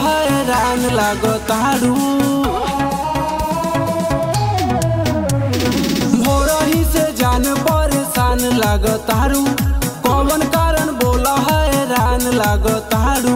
हैरान लागतारू भोरही से जान परेशान लागतारू कौन कारण बोला हैरान लागतारू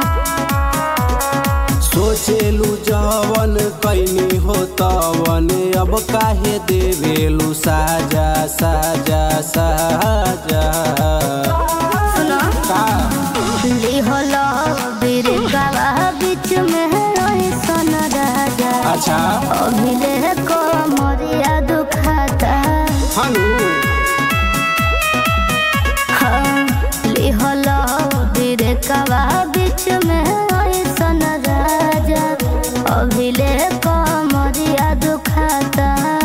सोचेलू जवन कैनी हो तवन अब काहे देवेलू साजा साजा साजा सुनो का लिहलो बिरकावा बीच में रही सन राजा अच्छा अभिले को मोरिया दुखाता हनु हाँ लिहलो बिरकावा बीच में रही सन राजा अभिले को मोरिया दुखाता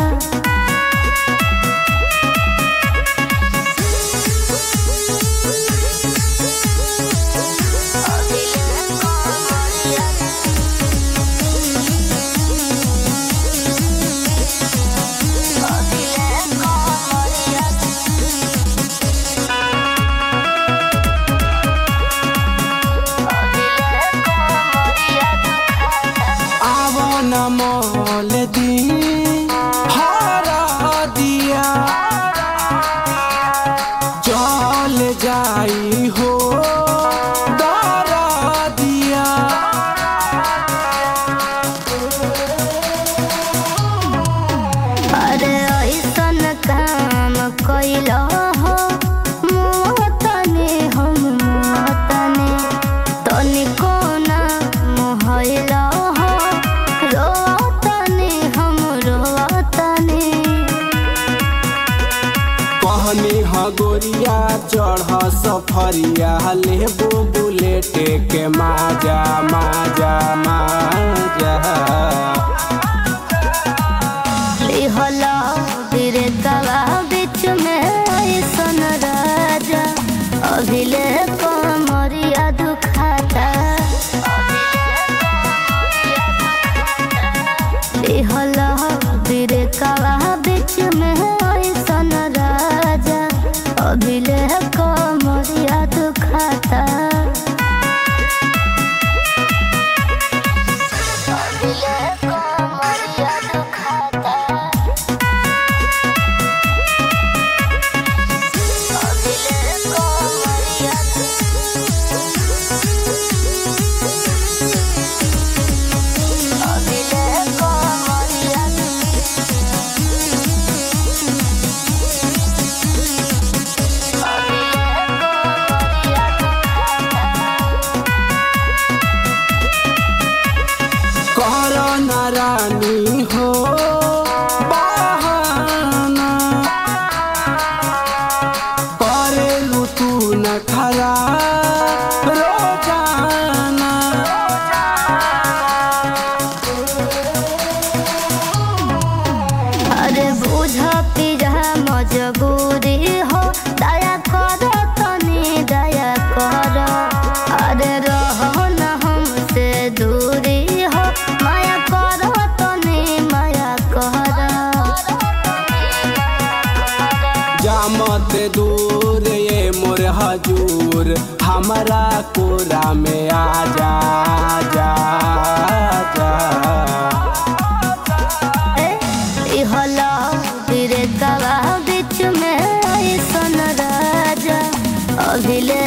आव न मोल दी हरा दिया चल जाई हो दरा दिया अरे ऐसन काम कैलो हो मोहतने हम मोहतने तनिको ना मोहलो हो रोतने हम रोतने कहनी ह गोरिया चढ़ सफरिया लेबो बुलेट के माजा माजा माजा लिहला बिरतवा बीच में ऐसन राजा अभिले कमरिया दुखाता लिहला बिरतवा बीच में ऐसन राजा अभिले कमरिया दुखाता अभिले कमरिया दुखाता कर नारानी हो बहाना करेलू तू न खरा रोजाना अरे बुझ पिजा मजबूरी हो दया कर तनी दया कर अरे रहो न हमसे दूरी हो माया कर तनी माया कर जामत दूर ये मोर हजूर हमारा कोरा में आ जा जा जा इहला बिरतवा बीच में ऐसन राजा अभिले